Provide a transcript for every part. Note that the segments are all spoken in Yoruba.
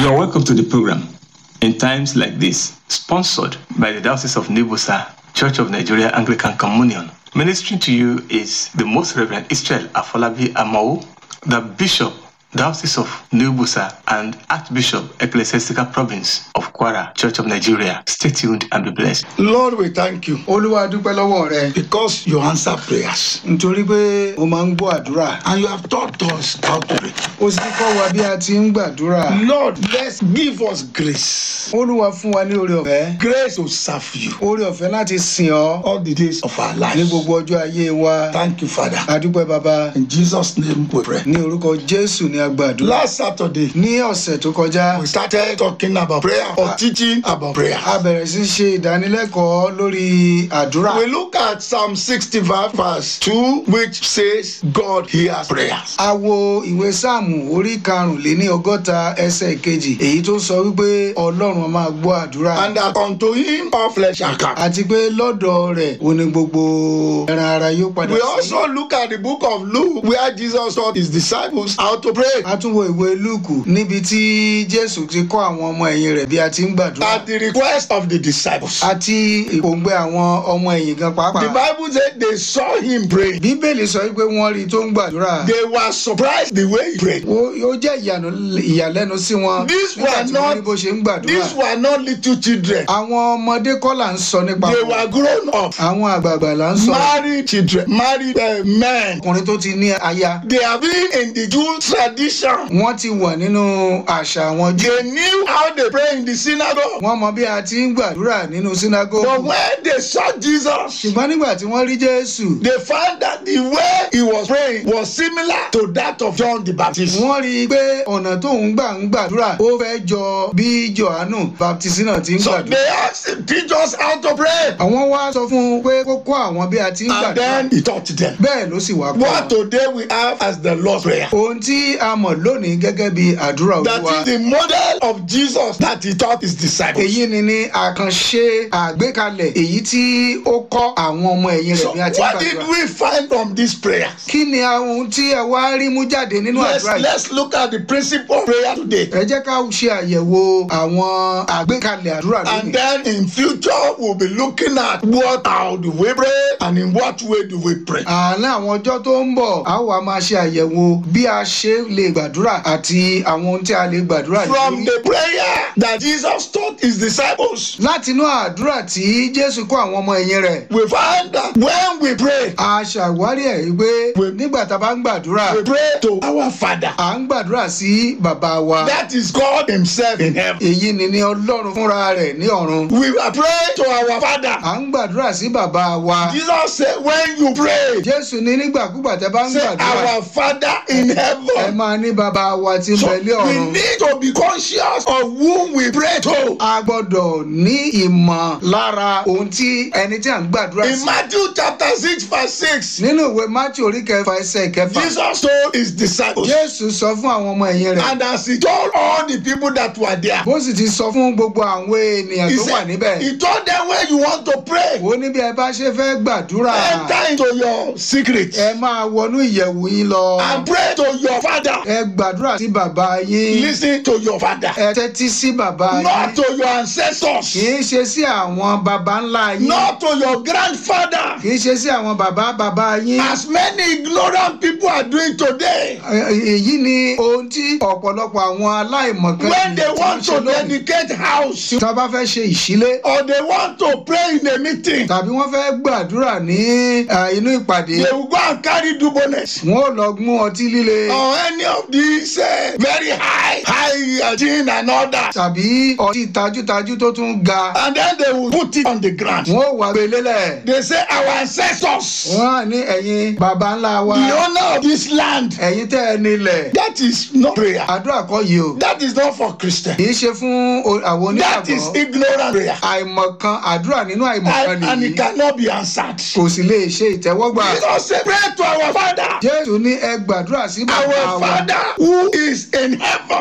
You're welcome to the program in times like this, sponsored by the Diocese of Nibusa, Church of Nigeria Anglican Communion. Ministering to you is the Most Reverend Israel Afolabi Amao, the Bishop, Diocese of Nibusa, and Archbishop, Ecclesiastical Province of Kwara, Church of Nigeria. Stay tuned and be blessed. Lord, we thank you olúwa dúpẹ́ lọ́wọ́ rẹ because you answer prayers nítorí pé o máa ń gbọ́ àdúrà and you have taught us how to pray. o sì kọ́ wa bí a ti ń gbàdúrà Lord, let's give us grace. olúwa fún wa ní oore ọ̀fẹ́ Grace to serve you oore ọ̀fẹ́ láti sìn ọ́ all the days of our ní lives. gbogbo ọjọ́ ayé wa Thank you, Father. adúpẹ́ baba In Jesus' name we pray. ní orúkọ jésù ní agbàdúrà Last Saturday, ní ọ̀sẹ̀ tó kọjá we started talking about prayer or teaching about prayer. a bẹ̀rẹ̀ sí ṣe ìdánilẹ́kọ̀ọ́ lórí àdúrà We look at Psalm 65 verse 2 which says God hears prayers. a wo ìwé sáàmù orí karùnléní ọgọ́ta ẹsẹ̀ kejì èyí tó sọ wípé ọlọ́run máa gbọ́ àdúrà And that unto him all flesh shall come. àti pé lọ́dọ̀ rẹ̀ ó ní gbogbo ẹran ara yóò padà We sí. also look at the book of Luke where Jesus taught his disciples how to pray. a tún wo ìwé lúùkù níbi tí jésù ti kọ́ àwọn ọmọ ẹ̀yìn rẹ̀ bí a ti ń gbàdúrà At the request of the disciples. àti ìpòǹgbẹ àwọn ọmọ ẹ̀yìn gan The pàápàá. Bible said they saw him pray. bíbélì sọ wípé wọ́n rí i tó ń gbàdúrà. They were surprised the way he prayed. ó ó jẹ́ ìyànú- ìyàlẹ́nu sí wọn These nígbà were tí wọ́n not- rí bó ṣe ń gbàdúrà. These were not little children. àwọn ọmọdé kọ́ là ń sọ nípa They wọn. were grown up. àwọn àgbààgbà là ń sọ. Married children. Married uh, men. ọkùnrin tó ti ní aya. They have been in the Jewish tradition. wọ́n ti wà nínú àṣà àwọn jù. They knew how they pray in the synagogue. wọ́n mọ bí a ti ń gbàdúrà nínú sínágógù. But when they saw Jesus, ṣùgbọ́n nígbà tí wọ́n rí jésù. they found that the way he was praying was similar to that of John the Baptist. wọ́n rí i pé ọ̀nà tó ń gbà ń gbàdúrà ó fẹ́ jọ bí johannu baptist náà ti ń So gbàdúrà. they asked him, teach us how to pray. àwọn wá sọ fún un pé kó kọ́ àwọn bí a ti ń And gbàdúrà. then he taught them. bẹ́ẹ̀ ló sì wá kọ́ What wọn. today we have as the Lord's Prayer. ohun tí a mọ̀ lónìí gẹ́gẹ́ bí àdúrà That olúwa. is the model of Jesus that he taught his disciples. èyí ni ní àkànṣe àgbékalẹ̀ èyí tí ó kọ́ àwọn ọmọ ẹ̀yìn So rẹ̀ bí a ti ń what did gbàdúrà. we find from this prayer? kí ni ohun tí ẹ wá rí mú jáde nínú Let's, àdúrà yìí. let's look at the principle of prayer today. ẹ jẹ́ ká ṣe àyẹ̀wò àwọn àgbékalẹ̀ àdúrà And lónìí. then in future, we'll be looking at what, how do we pray and in what way do we pray. àárín àwọn ọjọ́ tó ń bọ̀ a ó wá máa ṣe àyẹ̀wò bí a ṣe lè gbàdúrà àti àwọn ohun tí a lè gbàdúrà From lórí. the prayer that Jesus taught his disciples, láti inú àdúrà tí jésù kọ́ àwọn ọmọ ẹ̀yìn rẹ̀ we find that when we pray, a ṣàwárí ẹ̀ wípé nígbà tá a bá ń gbàdúrà we pray to our Father. à ń gbàdúrà sí bàbá wa That is God Himself in heaven. èyí ni ní ọlọ́run fúnra rẹ̀ ní ọ̀run We are praying to our Father. à ń gbàdúrà sí bàbá wa Jesus said, when you pray, jésù ní nígbàkúgbà tẹ́ bá ń say, gbàdúrà Our Father in ẹ heaven. máa ní bàbá wa tí ń So bẹ ní we ọ̀run. need to be conscious of whom we pray to. a gbọ́dọ̀ ní ìmọ̀ lára ohun tí ẹni tí à ń gbàdúrà In sí. Matthew chapter 6, verse 6, nínú ìwé mátí orí kẹfà ẹsẹ̀ kẹfà Jesus told his disciples, jésù sọ fún àwọn ọmọ ẹ̀yìn rẹ̀ and as he told all the people that were there, bó sì ti sọ fún gbogbo àwọn ènìyàn he tó wà said, níbẹ̀ he told them when you want to pray, ó ní bí ẹ bá ṣe fẹ́ gbàdúrà enter into your secret ẹ máa wọnú ìyẹ̀wù yín lọ and pray to your father. ẹ gbàdúrà sí bàbá yín Listen to your father, ẹ tẹ́tí sí bàbá yín not to your kì ancestors, í ṣe sí àwọn baba ńlá yín not to your grandfather. kì í ṣe sí àwọn baba baba yín. As many ignorant people are doing today, èyí ni ohun tí ọ̀pọ̀lọpọ̀ àwọn aláìmọ̀kan when they ènìyàn tí want wọ́n to ṣe lónìí. dedicate house tí wọ́n bá fẹ́ ṣe ìṣílé or they want to pray in a meeting, tàbí wọ́n fẹ́ gbàdúrà ní eh, inú ìpàdé they will go and carry dubones wọ́n ò lọ mú ọtí líle or any of these uh, very high, high uh, gin and all that. tàbí ọtí tajútajú tó tún ga And then they will put it on the ground. wọ́n ò wá gbé lélẹ̀ They say, Our ancestors, wọ́n á ní ẹ̀yin baba ńlá wa the owner of this land. ẹ̀yin tẹ́ ẹ nílẹ̀ That is not prayer. àdúrà kọ́ yìí o That is not for Christian. kì í ṣe fún o- àwọn That is onígbàgbọ́ ignorant prayer. àìmọ̀kan àdúrà nínú àìmọ̀kan And, and nìyí it cannot be answered. kò sì lè ṣe ìtẹ́wọ́gbà. Jesus said, Pray to our Father. jésù ní ẹ gbàdúrà sí bàbá Our wa Father who is in heaven. bàbá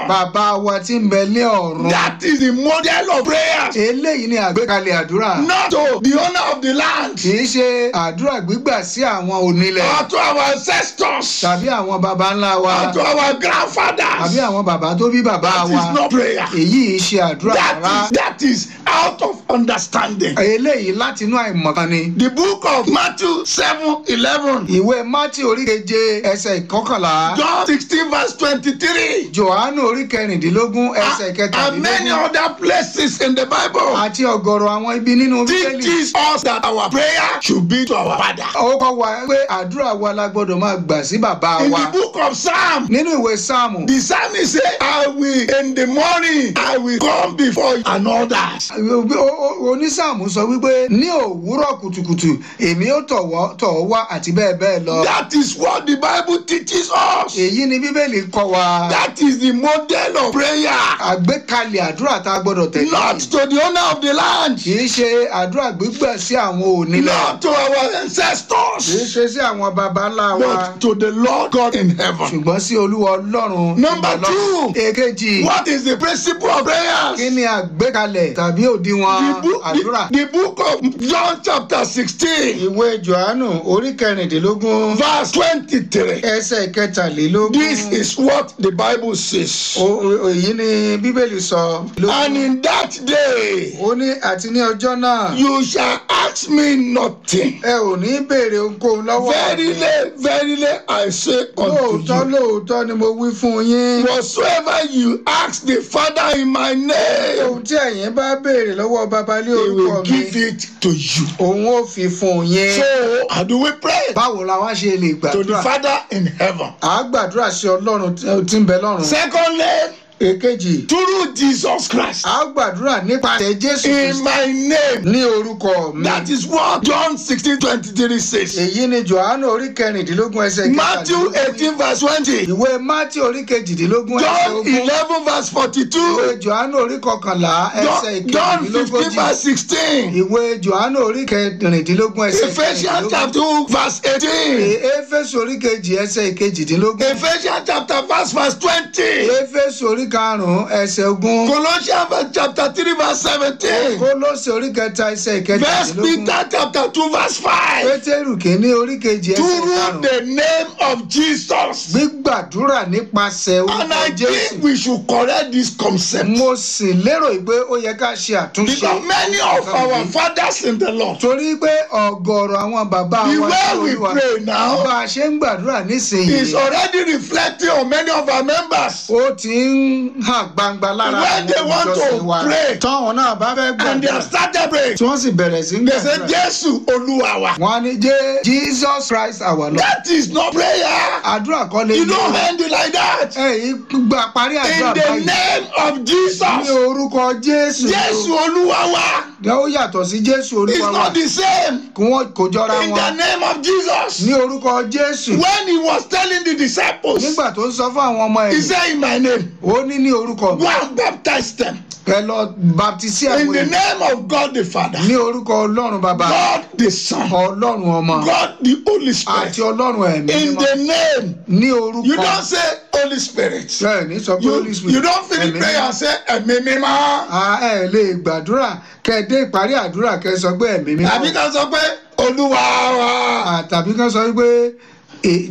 bàbá wa tí ń bẹ ní ọ̀run. That is the model of prayers. eléyìí ni àgbékalẹ̀ àdúrà. Not to the owner of the land kì í ṣe àdúrà gbígbà sí àwọn onílẹ̀ or to our ancestors tàbí àwọn baba ńlá wa or to our tàbí grandfathers. àwọn bàbá tó bí bàbá That wa. is not prayer. èyí ṣe àdúrà That rárá. is, that is out of understanding. eléyìí láti inú àìmọ̀kan ni. The book of Matthew 7 11, ìwé mátì oríkeje ẹsẹ̀ ìkọkànlá. John 16, verse 23, johannu orí kẹrìndínlógún ẹsẹ̀ and many kẹtàdínlógún. other places in the Bible àti ọ̀gọ̀rọ̀ àwọn ibi nínú bíbélì. teaches us that our prayer should be to our Father. ó kọ́ wa pé àdúrà wa la gbọ́dọ̀ máa gbà sí bàbá In wa. the book of Psalm, nínú ìwé sáàmù. the psalmist say, I will in the morning, I will come before you and others. o- o- onísáàmù sọ wípé ní òwúrọ̀ kùtùkùtù èmi ó tọ̀wọ́ tọ̀ ọ́ wá àti bẹ́ẹ̀ bẹ́ẹ̀ lọ. That is what the Bible teaches us. èyí ni bíbélì kọ́ wa. That is the model of prayer. àgbékalẹ̀ àdúrà tá a gbọ́dọ̀ tẹ̀lé. Not to the owner of the land, kì í ṣe àdúrà gbígbà sí àwọn onílẹ̀. not to our kì í ancestors, ṣe sí àwọn baba ńlá wa. but to the Lord God in heaven. ṣùgbọ́n sí olúwa ọlọ́run. Number two. èkejì. What is the principle of prayers? kí ni àgbékalẹ̀ tàbí òdiwọ̀n The book, àdúrà. the, the book of John chapter 16, ìwé johannu orí kẹrìndínlógún verse 23. ẹsẹ̀ kẹtàlélógún. This is what the Bible says. O- o- èyí ni bíbélì sọ. And in that day, ó ní àti ní ọjọ́ náà you shall ask me nothing. ẹ ò ní béèrè ohunkóhun lọ́wọ́ Verily, verily, I say lóòótọ́ unto you, lóòótọ́ ni mo wí fún yín. whatsoever you ask the Father in my name, ohun tí ẹ̀yin bá béèrè lọ́wọ́ baba lé He orúkọ will mi give it to you. òun ó fi fún yín. So, how do we pray? báwo la wá ṣe lè To the gbàdúrà? Father in heaven. à á gbàdúrà sí ọlọ́run tí- tí ń bẹ lọ́run. Secondly, èkejì through Jesus Christ. à á gbàdúrà nípasẹ̀ jésù In kristi my name. ní orúkọ mi. That is what John 16 23 says. èyí ni johannu orí kẹrìndínlógún ẹsẹ̀ Matthew 18 verse 20. ìwé mátí orí kejìdínlógún ẹsẹ̀ John ogún 11 verse 42. ìwé johannu orí kọkànlá ẹsẹ̀ John, John 15 ìkejìdínlógójì verse 16. ìwé johannu orí kẹrìndínlógún ẹsẹ̀ Ephesians chapter 2 verse 18. éfésù orí kejì ẹsẹ̀ ìkejìdínlógún Ephesians chapter verse verse 20. éfésù orí karùn-ún ẹsẹ̀ ogún Colossians chapter 3 verse 17. kólósè orí kẹta ẹsẹ̀ First ìkẹtàdínlógún Peter chapter 2 verse 5. pétérù kìíní orí kejì ẹsẹ̀ Through karùn-ún the name of Jesus. gbígbàdúrà nípasẹ̀ And orúkọ I jésù think we should correct this concept. mo sì lérò pé ó yẹ ká ṣe àtúnṣe Because many of our fathers in the Lord, torí pé ọ̀gọ̀rọ̀ àwọn bàbá the wa way tí we Olúwa pray now bá a ṣe ń gbàdúrà nísìnyí is already reflecting on many of our members. ó ti ń hàn gbangba lára When they want to ìjọsìn wa pray, táwọn náà bá fẹ́ And they gbàdúrà have started praying. tí wọ́n sì bẹ̀rẹ̀ sí ń They say, gbàdúrà Jésù Olúwa wa. wọ́n á ní jẹ́ jesus christ our lord That is not prayer. àdúrà kọ́ lè You don't end it like that. ẹ̀yìn gba parí àdúrà In the báyìí name of ní Jesus. orúkọ jésù Jésù Olúwa wa. ó yàtọ̀ sí jésù It's olúwa wa not the same. kí wọ́n kò jọra In the wọn name of Jesus. ní orúkọ jésù When he was telling the disciples, nígbà tó ń sọ fún àwọn ọmọ he ẹ̀ said, In my name, ó ní ní orúkọ go and baptize them. ẹ lọ baptisi In àwọn the ènìyàn name of God the Father, ní orúkọ ọlọ́run bàbá God the Son, ọlọ́run ọmọ God the Holy àti Spirit. ọlọ́run ẹ̀mí In mímọ́ the name, ní you orúkọ don't say Holy Spirit. bẹ́ẹ̀ ní sọ pé You, holy spirit you don't finish ẹ̀mí prayer mímọ́. and say ẹ̀mí mímọ́. a ẹ lè gbàdúrà kẹ dé ìparí àdúrà kẹ sọ pé ẹ̀mí mímọ́ Àbí ká sọ pé Olúwa wa. À, tàbí kan sọ wípé ẹ,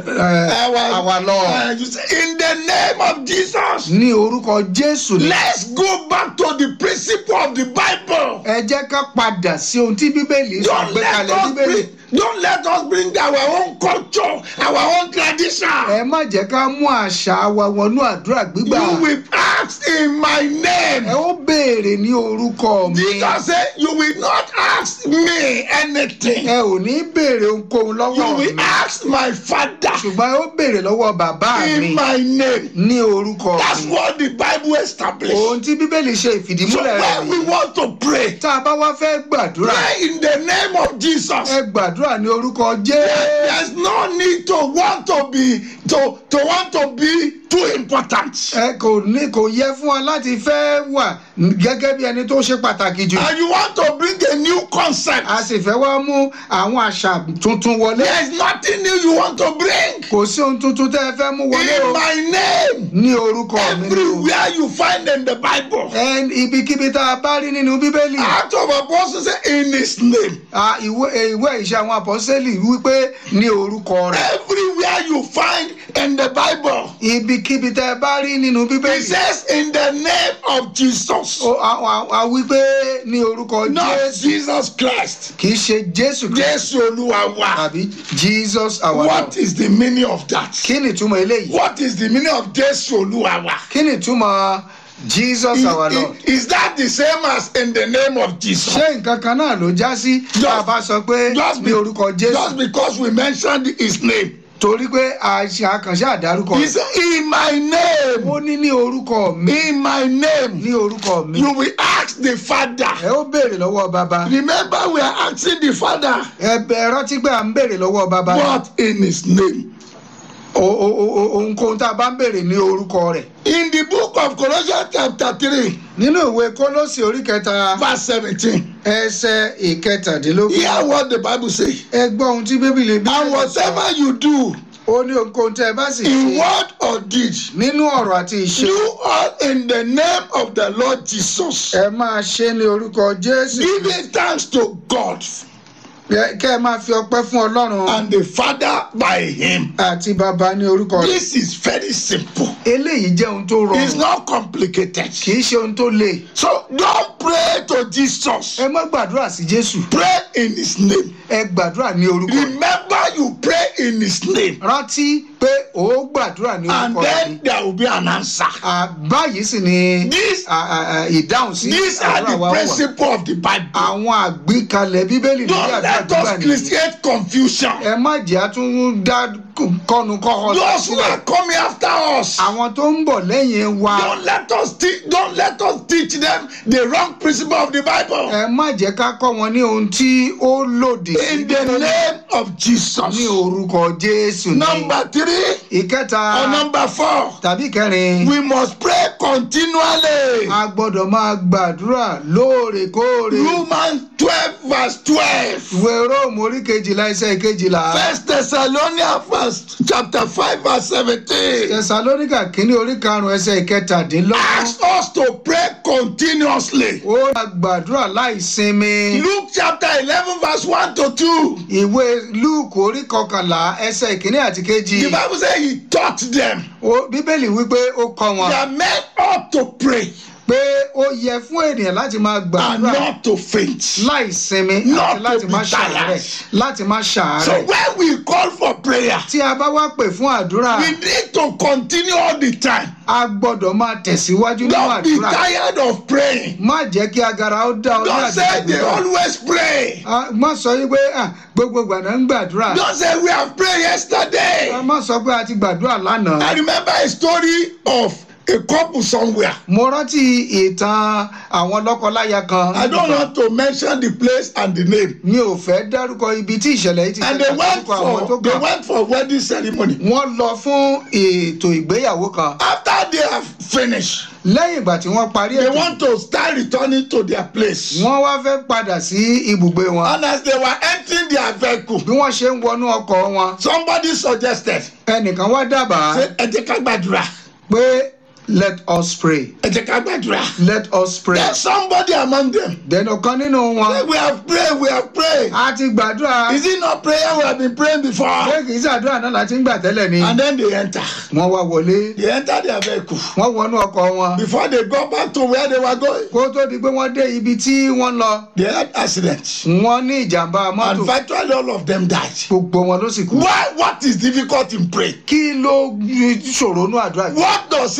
ẹ, àwa lọ Uh, you say, In the name of Jesus. ní orúkọ jésù ní. Let's go back to the principle of the Bible. ẹ jẹ́ ká padà sí ohun tí bíbélì sọ Don't gbé let kalẹ̀ us bíbélì. bring, don't let us bring our own culture, our own tradition. ẹ má jẹ́ ká mú àṣà wa wọnú àdúrà gbígbà. You will ask in my ẹ name. ó béèrè ní orúkọ mi. Jesus said, You will not ask me anything. ẹ ò ní béèrè ohunkóhun You lọ́wọ́ will mi. ask my Father ṣùgbọ́n ẹ ó béèrè lọ́wọ́ bàbá mi in my name. ní orúkọ That's mi. what the Bible established. ohun tí bíbélì ṣe So ìfìdímúlẹ̀ rẹ̀ when we nìyí. want to pray, tá a bá wá fẹ́ gbàdúrà pray in the name of Jesus. ẹ gbàdúrà ní orúkọ jésù. There's no need to want to be to to want to be too important. ẹ kò ní kò yẹ fún wa láti fẹ́ wà gẹ́gẹ́ bí ẹni tó ṣe pàtàkì jù And you want to bring a new concept. a sì fẹ́ wá mú àwọn àṣà tuntun wọlé There is nothing new you want to bring. kò sí ohun tuntun tẹ́ ẹ fẹ́ mú wọlé o In my name, ní orúkọ mi ni o. everywhere you find in the Bible, Ẹ ibikíbi tá a bá rí nínú bíbélì Act of Apostles say in His name. a, ìwé ìwé ìṣe àwọn àpọ́sẹ́lì wípé ní orúkọ rẹ̀ Everywhere you find in the Bible, ibikíbi tẹ́ ẹ bá rí nínú it bíbélì says in the name of Jesus, ó- a a- a wípé ní orúkọ not jésù Jesus Christ. kì í ṣe jésù Kristi Jésù Olúwa wa. tàbí jesus our lord What is the meaning of that? kí ni ìtumọ̀ eléyìí What is the meaning of Jésù Olúwa wa? kí ni ìtumọ̀ jesus Is, our lord is- is that the same as in the name of Jesus? ṣé nǹkan kan náà ló já sí tá a bá sọ pé Just, ní be- orúkọ just jésù because we mentioned his name. torí pé àṣà àkànṣe àdárúkọ He rẹ̀ said, In my name, ó ní ní orúkọ mi in my name, ní orúkọ mi you will ask the Father. ẹ ó béèrè lọ́wọ́ bàbá Remember, we are asking the Father, ẹ bẹ rántí pé à ń béèrè lọ́wọ́ bàbá what in his name? O- o- o- o- ohunkóhun tá a bá ń béèrè ní orúkọ rẹ̀ In the book of Colossians, chapter 3, nínú ìwé kólósì orí kẹta verse 17, ẹsẹ̀ ìkẹtàdínlógún hear what the Bible says. ẹ gbọ́ ohun tí bíbélì bí And whatever you do, ó ní ohunkóhun tẹ́ ẹ bá sì in ṣe word or deed, nínú ọ̀rọ̀ àti ìṣe do all in the name of the Lord Jesus, ẹ máa ṣe ní orúkọ jésù giving thanks to God Kẹ- kẹ́ ẹ máa fi ọpẹ́ fún ọlọ́run and the Father by Him. àti bàbá ní orúkọ rẹ̀ This is very simple. eléyìí jẹ́ ohun tó It's rọrùn not complicated. kì í ṣe ohun tó le So don't pray to Jesus. ẹ má gbàdúrà sí jésù Pray in His name. ẹ gbàdúrà ní orúkọ rẹ̀ Remember, you pray in His name, rántí pé ó gbàdúrà ní and orúkọ rẹ̀ then there will be an answer. À, báyìí sì ni This- à, à, à, ìdáhùn sí These are àdúrà the wa wà principle of the Bible. àwọn àgbékalẹ̀ bíbélì lórí Don't àdúrà let gbígbà us nìyí create confusion. ẹ má jẹ́ àtún dá kọ́nu kọ́họ Those who are coming after us, àwọn tó ń bọ̀ lẹ́yìn wa don't let us teach. Don't let us teach them the wrong principle of the Bible. ẹ má jẹ́ ká kọ́ wọn ní ohun tí ó lòdì sí In the Bíbélì. name of ní Jesus. orúkọ jésù ní Number three ìkẹta or number four, tàbí kẹrin we must pray continually. a gbọ́dọ̀ máa gbàdúrà lóòrèkóòrè Romans twelve verse twelve. ìwé róòmù orí kejìlá iṣẹ́ kejìlá First Thessalonians first chapter five verse seventeen. tẹsalóníkà kínní orí karùnún ẹsẹ̀ ìkẹtàdínlọ́gbọ̀n Ask us to pray continuously. ó máa gbàdúrà láì sinmi Luke chapter eleven verse one to two. ìwé lúùkù orí kọkànlá ẹsẹ̀ ìkíní àti kejì The Bible says he taught them Ó- bíbélì wípé ó kọ́ wọn that men ought to pray pé ó yẹ fún ènìyàn láti máa and gbàdúrà not to faint. láì sinmi Not àti to láti be má ṣàárẹ̀ tired. láti má So ṣàárẹ̀ when we call for prayer, tí a bá wá pè fún àdúrà we need to continue all the time. a gbọ́dọ̀ máa tẹ̀síwájú nínú Don't be àdúrà tired of praying. má jẹ́ kí agara ó dá ọ ní Don't say they àdúrà always pray. Ah, má sọ yí pé ah, gbogbo ìgbà náà ń gbàdúrà Don't say we have prayed yesterday. Ah, má sọ pé a ti gbàdúrà lánàá. I remember a story of a couple somewhere. mo rántí ìtàn àwọn lọ́kọláya kan I don't want to mention the place and the name. mi ò fẹ́ dárúkọ ibi tí ìṣẹ̀lẹ̀ yìí ti And they ṣẹlẹ̀ went dárúkọ àwọn tó for they kàn went for wedding ceremony. wọ́n lọ fún ètò ìgbéyàwó kan After they have finished, lẹ́yìn ìgbà tí wọ́n parí they ètò want to start returning to their place. wọ́n wá fẹ́ padà sí ibùgbé wọn And as they were entering their vehicle, bí wọ́n ṣe ń wọnú ọkọ̀ wọn somebody suggested, ẹnìkan wá dábàá say, ẹ jẹ́ ká gbàdúrà, pé let us pray ẹ jẹ́ ká gbàdúrà. let us pray There's somebody among them. then ọ̀kan nínú Say, wọn we have prayed, we have prayed. a ti gbàdúrà Is it not prayer we have been praying before? pé kì í ṣàdúrà náà láti ń gbà tẹ́lẹ̀ ni And then they enter. wọ́n wá wọlé They enter their vehicle. wọ́n wọnú ọkọ̀ wọn Before they go back to where they were going, kó tó di pé wọ́n dé ibi tí wọ́n lọ they had accident. wọ́n ní ìjàmbá mọ́tò And virtually all of them died. gbogbo wọn ló sì kú. Why? What is difficult in praying? kí ló ṣòro nú àdúrà yìí. What does it cost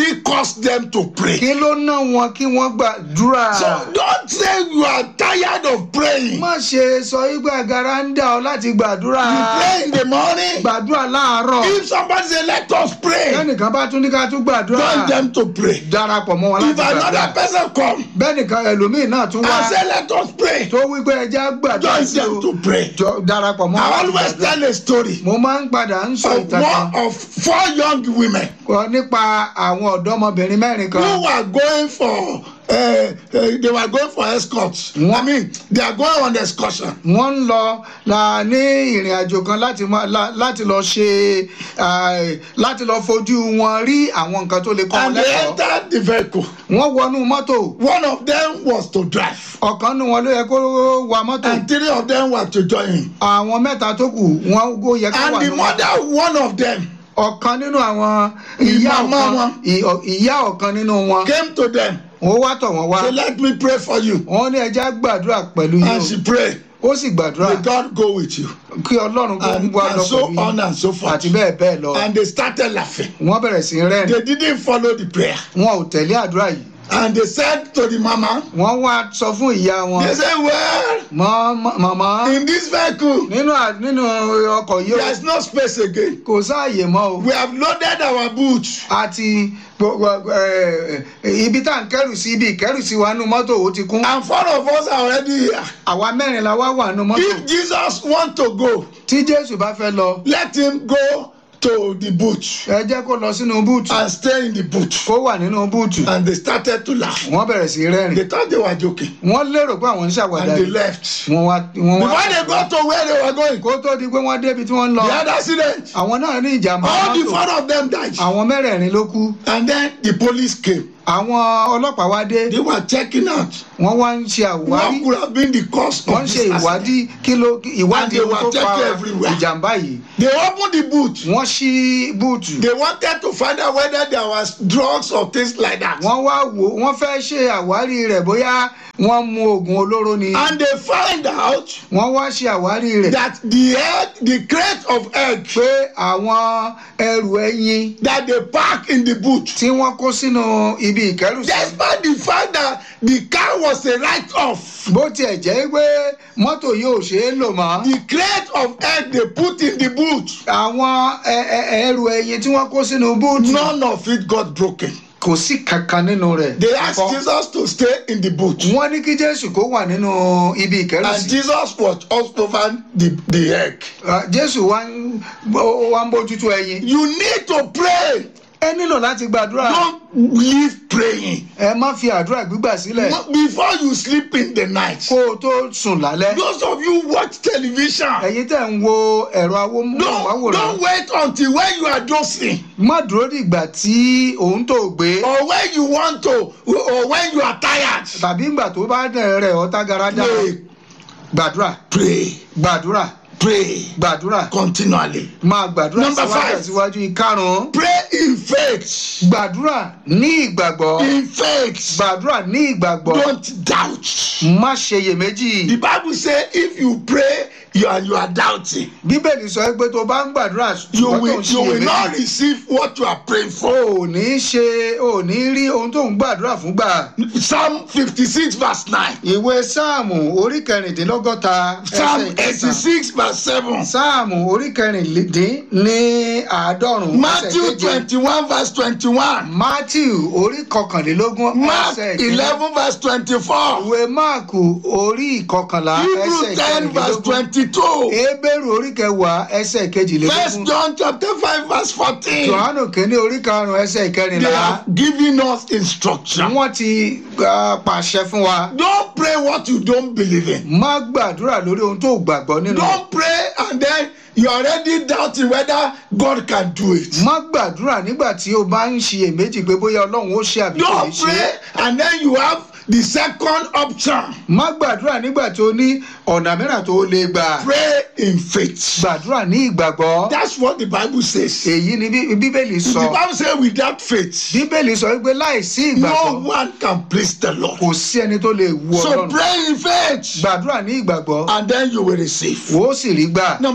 caused them to pray. kí ló ná wọn kí wọ́n gbàdúrà. So don't say you are tired of praying. má ṣe sọ wípé agara ń dà ọ láti gbàdúrà. You pray in the morning. gbàdúrà láàárọ̀. If somebody say let us pray, bẹ́ẹ̀nìkan bá tún ní ká tún gbàdúrà. join them to pray. darapọ̀ mọ́ wọn If láti another gbàdúrà. person come bẹ́ẹ̀nìkan ẹlòmíì náà tún wá and say let us pray, tó wípé ẹja gbàdúrà join sí them o. to pray. Jọ- darapọ̀ mọ́ wọn I láti always gbàdúrà. tell a story mo máa ń padà ń sọ of ìtàn kan one of four young women kọ nípa àwọn ọ̀dọ́mọbìnrin mẹ́rin kan. who were going for uh, uh, they were going for escort. I mean they are going on excursion. wọ́n ń lọ la ní ìrìn àjò kan láti mọ- la- láti lọ ṣe ah, láti lọ fojú wọn rí àwọn nǹkan tó lè kọ́ wọn And they lẹ́kọ̀ọ́. entered the vehicle. wọ́n wọnú mọ́tò One of them was to drive ọ̀kan nínú wọn ló yẹ kó wa mọ́tò and three of them were to join him. àwọn mẹ́ta tó kù wọ́n ó yẹ kó And wà the nínú mother one of them ọ̀kan nínú àwọn ìyá Ìmàmá ọ̀kan wọn. ì- ọ̀- ìyá ọ̀kan nínú wọn came to them. ó wá tọ̀ wọ́n wá Say let me pray for you. wọ́n ní ẹja gbàdúrà pẹ̀lú yín And she prayed. o ó sì gbàdúrà May God go with you. kí ọlọ́run kó And, wá and lọ so pẹ̀lú on yín and so forth. àti bẹ́ẹ̀ bẹ́ẹ̀ lọ And they started laughing. wọ́n bẹ̀rẹ̀ sí í rẹ́rìn They didn't follow the prayer. wọn ò tẹ̀lé àdúrà yìí And they said to the mama, wọ́n wá sọ fún ìyá wọn they said, well, mọ mọ- màmá in this vehicle, nínú à- nínú ọkọ̀ yìí o there's no space again. kò sáàyè mọ́ o We have loaded our boots. àti gbogbo- ẹ, ẹ, ibi tá à ń kẹ́rù sí ibi ìkẹ́rù sí wa nínú mọ́tò ó ti kún And four of us are already here. àwa mẹ́rin la wá wà nínú mọ́tò If Jesus want to go, tí jésù bá fẹ́ lọ let him go to the boot ẹ jẹ́ kó lọ sínú búùtù and stay in the boot. kó wà nínú búùtù And they started to laugh. wọ́n bẹ̀rẹ̀ sí í rẹ́rìn They thought they were joking. wọ́n lérò pé àwọn ń ṣàwàdà And they yìí left. wọ́n wá wọ́n wá Before they got to where they were going, kó tó di pé wọ́n débi tí wọ́n ń lọ they had accident. àwọn náà ní ìjàmbá All the mọ́tò four of them died. àwọn mẹ́rẹ̀ẹ̀rin ló kú And then the police came. àwọn ọlọ́pàá wá dé They were checking out wọ́n wá ń ṣe àwárí what could have been the cause wọ́n ń of ṣe this accident. ìwádìí kí ló ìwádìí And they ohun were tó fa checking everywhere. ìjàmbá yìí They opened the boot. wọ́n ṣí búùtù They wanted to find out whether there was drugs or things like that. wọ́n wá wò wọ́n fẹ́ ṣe àwárí rẹ̀ bóyá wọ́n mu oògùn olóró ni And they find out wọ́n wá ṣe àwárí rẹ̀ that the egg, the crate of egg pé àwọn ẹrù ẹyin that they pack in the boot, tí wọ́n kó sínú ibi ìkẹ́rùsí despite the fact that the car was a write-off, bó tiẹ̀ jẹ́ pé mọ́tò yóò ṣe é lò mọ́ the crate of egg they put in the boot, àwọn ẹ- ẹ- ẹrù ẹyin tí wọ́n kó sínú búùtù none of it got broken. kò sí kankan nínú rẹ̀ They asked Kọ́. Jesus to stay in the boot. wọ́n ní kí jésù kó wà nínú ibi And ìkẹ́rùsí Jesus was also over the, the egg. Ah, jésù wá ń ó wá ń bójútó ẹyin You need to pray. ẹ nílò láti gbàdúrà Don't leave praying. ẹ má fi àdúrà gbígbà sílẹ̀ Before you sleep in the night. kó o tó sùn lálẹ́ Those of you watch television. ẹ̀yin tẹ̀ ń wo ẹ̀rọ Don't, awómọ́wòrán don't wait until when you are dozing má dúró dìgbà tí òun tó gbé or when you want to or when you are tired. tàbí ìgbà tó bá dẹ̀ rẹ̀ ọ́ tágaradá Pray, gbàdúrà pray, gbàdúrà pray gbàdúrà continually. máa gbàdúrà Number síwájú five. síwájú ìkarùn-ún Pray in faith. gbàdúrà ní ìgbàgbọ́ In faith. gbàdúrà ní ìgbàgbọ́ Don't doubt. má ṣe iyèméjì The Bible says if you pray you and you are doubting, bíbélì sọ pé tó bá ń gbàdúrà you ṣùgbọ́n tó will ń you will not ṣiyèméjì receive what you are praying o for. ò ní ṣe o ò ní rí ohun tó ń gbàdúrà fún gbà. Psalm 56 verse 9. ìwé sáàmù orí kẹrìndínlọ́gọ́ta Psalm ẹsẹ̀ ìkẹta 86 verse 7. sáàmù orí kẹrìndín ní àádọ́rùn-ún ẹsẹ̀ Matthew keje 21 verse 21. matthew orí kọkànlélógún Mark ẹsẹ̀ ìkíní. 11 verse 24. ìwé máàkù orí ìkọkànlá Hebrew ẹsẹ̀ 10 verse ìkẹrìndínlógún 22. ebéèrú orí kẹwàá ẹsẹ̀ First ìkejìlélógún John chapter 5 verse 14. johannu kínní orí karùn-ún ẹsẹ̀ They ìkẹrìnlá have given us instruction. wọ́n ti uh, pàṣẹ fún wa Don't pray what you don't believe in. má gbàdúrà lórí ohun tó gbàgbọ́ nínú Don't pray and then you're already doubting whether God can do it. má gbàdúrà nígbà tí o bá ń ṣiyèméjì pé bóyá ọlọ́run ó ṣe àbí kò ní Don't ṣe pray and then you have the second option. má gbàdúrà nígbà tí o ní ọ̀nà mìíràn tó o lè gbà Pray in faith. gbàdúrà ní ìgbàgbọ́ That's what the Bible says. èyí ni Bí- bíbélì The sọ Bible says without faith, bíbélì sọ wípé láìsí no ìgbàgbọ́ one can please the Lord. kò sí ẹni tó lè wu So ọlọ́run pray in faith gbàdúrà ní ìgbàgbọ́ and then you will receive. wò ó sì rí gbà Number six,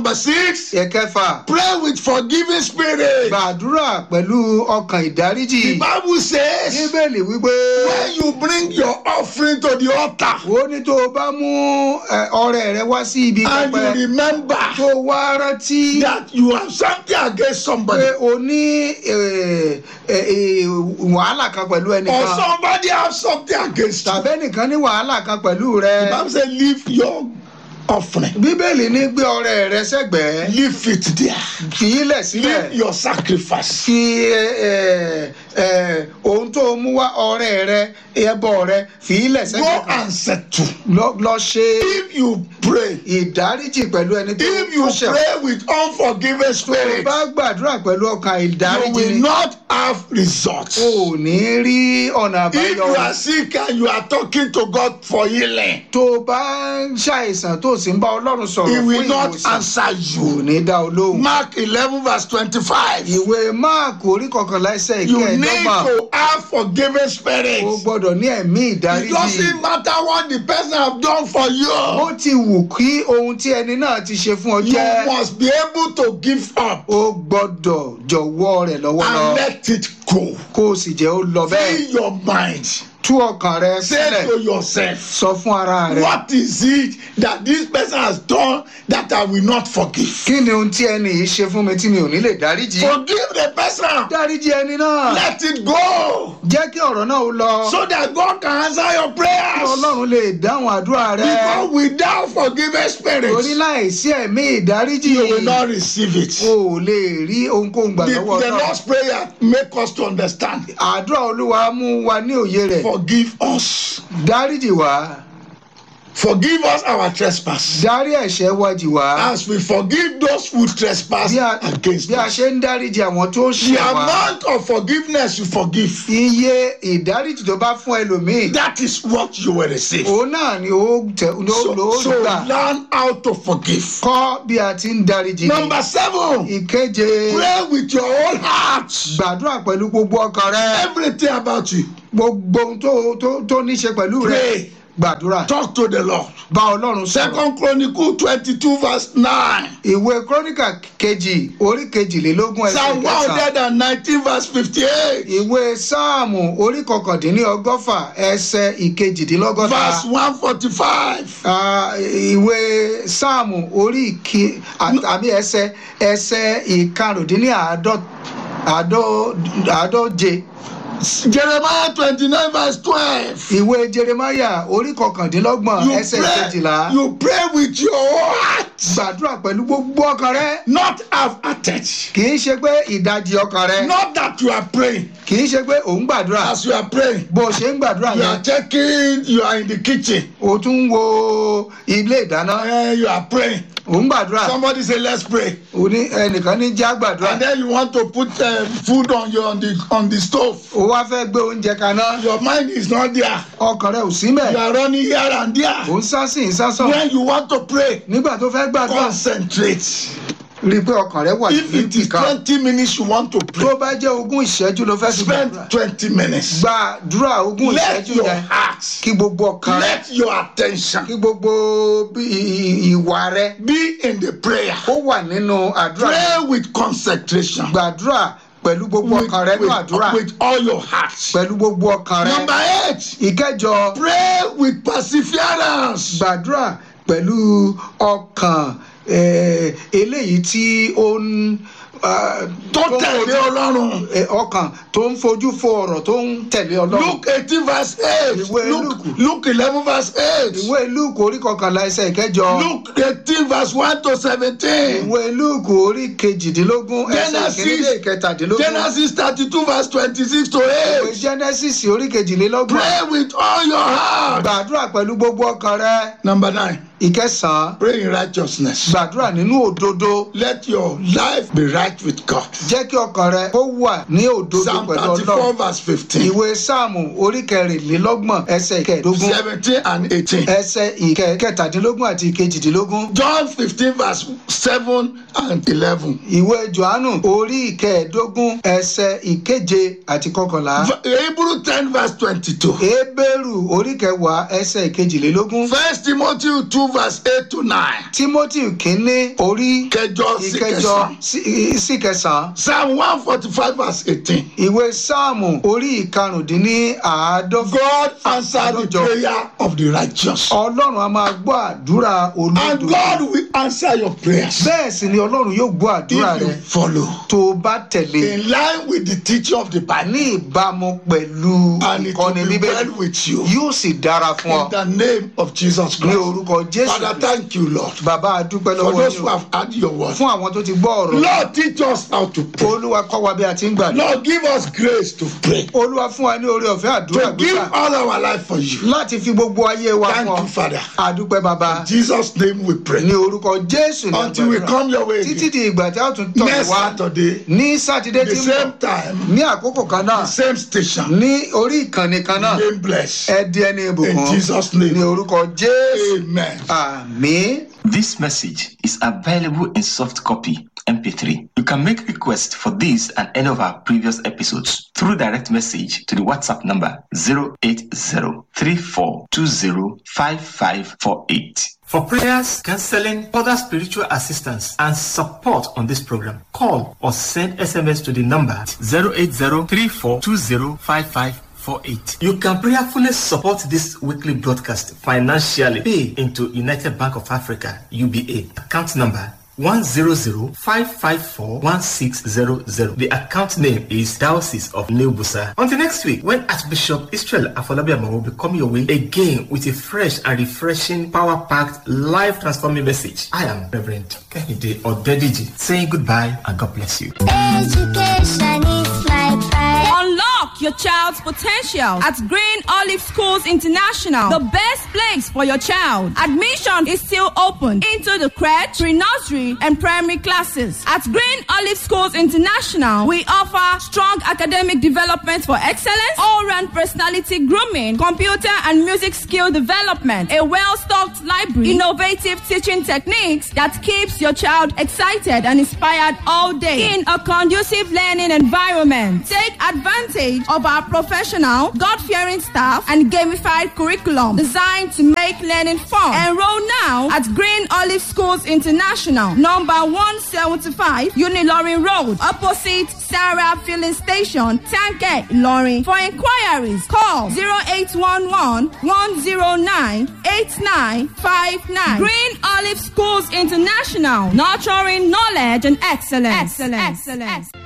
six, ẹ̀kẹfà pray with forgiving spirit. gbàdúrà pẹ̀lú ọkàn ìdáríjì The Bible says, bíbélì wípé when you bring your offering to the altar ó ní tó o bá mú ẹ, ọrẹ rẹ wá sí ibi and pẹpẹ you remember tó o wá rántí that you have something against somebody pé o ní ẹ, ẹ, ẹ, wàhálà kan pẹ̀lú or ẹnìkan somebody have something against you, tàbí ẹnìkan ní wàhálà kan pẹ̀lú the rẹ Bible says, leave your offering, bíbélì ní gbé ọrẹ rẹ sẹ́gbẹ̀ẹ́ leave it there, fi í lẹ̀ sílẹ̀ leave your sacrifice. fi ẹ, ẹ, ẹ, ohun tó o mú wá ọrẹ rẹ ẹbọ rẹ fi í lẹ̀ Go sẹ́gbẹ̀ẹ́ kan. and settle. lọ lọ ṣe If you pray, ìdáríjì pẹ̀lú ẹni tó if you tó ṣẹ̀ pray with unforgiving tó spirit, bá gbàdúrà pẹ̀lú ọkàn you ìdáríjì will ni not have results. o ò ní rí ọ̀nà If àbáyọ you are sick and you are talking to God for healing, tó o bá ń ṣàìsàn tó o sì ń bá ọlọ́run He sọ̀rọ̀ fún will not ìwòsàn answer kò you. ní dá o lóhùn. Mark eleven verse twenty-five. ìwé máàkù orí kọkànlá ẹsẹ̀ You need ìkẹẹ̀dọ́gbọ̀n to have forgiving o spirit. gbọ́dọ̀ ní ẹ̀mí It ìdáríjì doesn't matter what the person have done for ó you. ti wù kí ohun tí ẹni náà ti ṣe fún ọ You jẹ́ must be able to give up o gbọ́dọ̀ jọ̀wọ́ rẹ̀ lọ́wọ́ lọ and let it go. kó o sì jẹ́ ó lọ bẹ́ẹ̀ Free your mind. tú ọkàn rẹ Say sílẹ̀ to yourself, sọ fún ara rẹ what is it that this person has done that I will not forgive? kí ni ohun tí ẹni yìí ṣe fún mi tí mi ò ní lè dáríjì Forgive the person. dáríjì ẹni náà Let it go jẹ́ kí ọ̀rọ̀ náà ó lọ so that God can answer your kí prayers. ọlọ́run lè dáhùn àdúrà rẹ Because without forgiving spirit, torí láìsí ẹ̀mí ìdáríjì you will not receive it. o ò lè rí ohunkóhun gbà The, lọ́wọ́ the náà Lord's prayer make us to understand. àdúrà olúwa mú wa ní òye rẹ̀ Forgive us. dáríjì wá Forgive us our trespass. dárí ẹ̀ṣẹ̀ wa jì wá As we forgive those who trespass bí a against bí a us. ṣe ń dáríjì àwọn tó The ṣẹ̀ wá amount of forgiveness you forgive, iye ìdáríjì tó bá fún ẹlòmíì that is what you will receive. òun náà ni ó tẹ ló So, ló so gbà learn how to forgive. kọ́ bí a ti ń dáríjì ni. Number seven, ìkeje pray with your whole heart. gbàdúrà pẹ̀lú gbogbo ọkàn rẹ Everything about you. gbogbo ohun tó tó tó ní ṣe pẹ̀lú rẹ Pray. gbàdúrà Talk to the Lord. bá ọlọ́run sọ̀rọ̀ Second Chronicle twenty-two verse nine. ìwé kọ́ríkà kejì orí kejìlélógún ẹsẹ̀ Psalm one kẹsàn-án hundred and nineteen verse fifty-eight. ìwé sáàmù orí kọkàndínlọ́gọ́fà ẹsẹ̀ ìkejìdínlọ́gọ́ta Verse one forty-five. Ah, ìwé sáàmù orí ìkí àbí ẹsẹ̀ ẹsẹ̀ ìkarùndínláàádọ́ àádọ́- àádọ́je Jeremiah twenty-nine verse twelve. ìwé jeremaya orí kọkàndínlọ́gbọ̀n You ẹsẹ̀ pray, kejìlá you pray with your whole heart. gbàdúrà pẹ̀lú gbogbo ọkàn rẹ Not half-hearted. kì í ṣe pé ìdajì ọkàn rẹ Not that you are praying. kì í ṣe pé ò ń gbàdúrà As you are praying, bó o ṣe ń gbàdúrà you yẹn are checking, you are in the kitchen. o tún ń wo ilé ìdáná Eh, you are praying. ò ń gbàdúrà Somebody say, let's pray. o ní ẹnìkan ní já gbàdúrà And then you want to put uh, food on your on the on the stove. o wá fẹ́ gbé oúnjẹ kaná Your mind is not there. ọkàn rẹ ò sí You mẹ́ are running here and ò there. ń sá sí ìsásàn When you want to pray, nígbà tó fẹ́ gbàdúrà concentrate. rí i pé ọkàn rẹ wà If it is níbìkan twenty minutes you want to tó pray, bá jẹ́ ogún ìṣẹ́jú ló fẹ́ fi spend gbàdúrà twenty minutes. gbàdúrà ogún Let ìṣẹ́jú your yẹn heart, kí gbogbo ọkàn rẹ let your attention kí gbogbo bí- i- i- ìwà rẹ be in the prayer. ó wà nínú àdúrà Pray with concentration. gbàdúrà pẹ̀lú gbogbo With, ọkàn rẹ nínú with, àdúrà with all your heart. pẹ̀lú gbogbo ọkàn rẹ Number eight, ìkẹjọ pray with perseverance. gbàdúrà pẹ̀lú ọkàn eh, eléyìí tí ó ń ah, Tó tó ń tẹ̀lé fojú- Ọlọ́run. eh, ọkàn tó ń fojú fo ọ̀rọ̀ tó ń tẹ̀lé ọlọ́run Luke eighteen verse eight. Ìwé Luke, Lúùkù. Luke eleven verse eight. ìwé lúùkù orí kọkànlá ẹsẹ̀ ìkẹjọ Luke eighteen verse one to seventeen. ìwé lúùkù orí kejìdínlógún ẹsẹ̀ Genesis- ìkíní dé ìkẹtàdínlógún Genesis thirty-two verse twenty-six to ìwé eight. genesis orí kejìlélọ́gbọ̀n Pray with all your heart. gbàdúrà pẹ̀lú gbogbo ọkàn rẹ Number nine, ìkẹsàn-án pray in righteousness. gbàdúrà nínú òdodo Let your life be right with God. jẹ́ kí ọkàn rẹ kó wà ní òdodo Psalm pẹ̀lú thirty-four ọlọ́run verse fifteen, ìwé sáàmù orí kẹrìnlélọ́gbọ̀n ẹsẹ̀ ìkẹẹ̀dógún seventeen and eighteen. ẹsẹ̀ ìkẹtàdínlógún àti ìkejìdínlógún John fifteen verse seven and eleven. ìwé johannu orí ìkẹẹ̀dógún ẹsẹ̀ ìkeje àti kọkànlá Hebrew ten verse twenty-two. ebéèrù orí kẹwàá ẹsẹ̀ ìkejìlélógún First Timothy two verse eight to nine. timothy kínní orí kẹjọ sí ìkẹjọ kẹsàn. sí- sí kẹsàn-án psalm one forty five verse eighteen. ìwé sáàmù orí ìkarùndínláàádọ́fà God answer the Àádọ́jọ. prayer of the righteous. ọlọ́run a máa gbọ́ àdúrà and olódodo God will answer your prayers. bẹ́ẹ̀ sì ni ọlọ́run yóò gbọ́ àdúrà if you rẹ follow. tó o bá tẹ̀lé in line with the teaching of the Bible. ní ìbámu pẹ̀lú and it will ìkọ́ni be bíbélì well with you. yóò sì dára fún ọ in the name of Jesus ní Christ. orúkọ jésù Father, thank you, Lord. bàbá àdúpẹ́ For lọ́wọ́ those yín who o. have heard your word. fún àwọn tó ti gbọ́ ọ̀rọ̀ Lord, teach us how to pray. olúwa kọ́ wa bí a ti ń gbàdúrà Lord, give us grace to pray. olúwa fún wa ní oore ọ̀fẹ́ àdúrà To give gbígbà all our life for you. láti fi gbogbo ayé wa Thank fún you, ọ Father. àdúpẹ́ bàbá In Jesus' name we pray. ní orúkọ jésù ní Until we àgbàdúrà come your way títí again. di ìgbà tí a ó tún tọ̀ Next wá Saturday, ní sátidé the tí ń same bọ̀ time, ní àkókò kan náà the same station. ní orí ìkànnì kan náà Name blessed. ẹ di ẹni ìbùkún In Jesus' name. ní orúkọ jésù Amen. àmín. This message is available in soft copy MP3. You can make requests for this and any of our previous episodes through direct message to the WhatsApp number 08034205548. For prayers, counseling, other spiritual assistance, and support on this program, call or send SMS to the number 08034205548. You can prayerfully support this weekly broadcast financially. Pay into United Bank of Africa, UBA, account number 100-554-1600. The account name is Diocese of New Busa. Until next week, when Archbishop Israel Afolabiama will be coming your way again with a fresh and refreshing, power-packed, life-transforming message. I am Reverend Kehinde Odediji saying goodbye and God bless you. Education is my pride. Unlock your child's potential at Green Olive Schools International, the best place for your child. Admission is still open into the crèche, pre-nursery, and primary classes. At Green Olive Schools International, we offer strong academic development for excellence, all-round personality grooming, computer and music skill development, a well-stocked library, innovative teaching techniques that keeps your child excited and inspired all day in a conducive learning environment. Take advantage of our professional, God-fearing staff and gamified curriculum designed to make learning fun. Enroll now at Green Olive Schools International, number 175 Unilorin Road, opposite Sarah Filling Station, Tanke, Ilorin. For inquiries, call 0811 109 8959. Green Olive Schools International, nurturing knowledge and excellence. Excellence. excellence.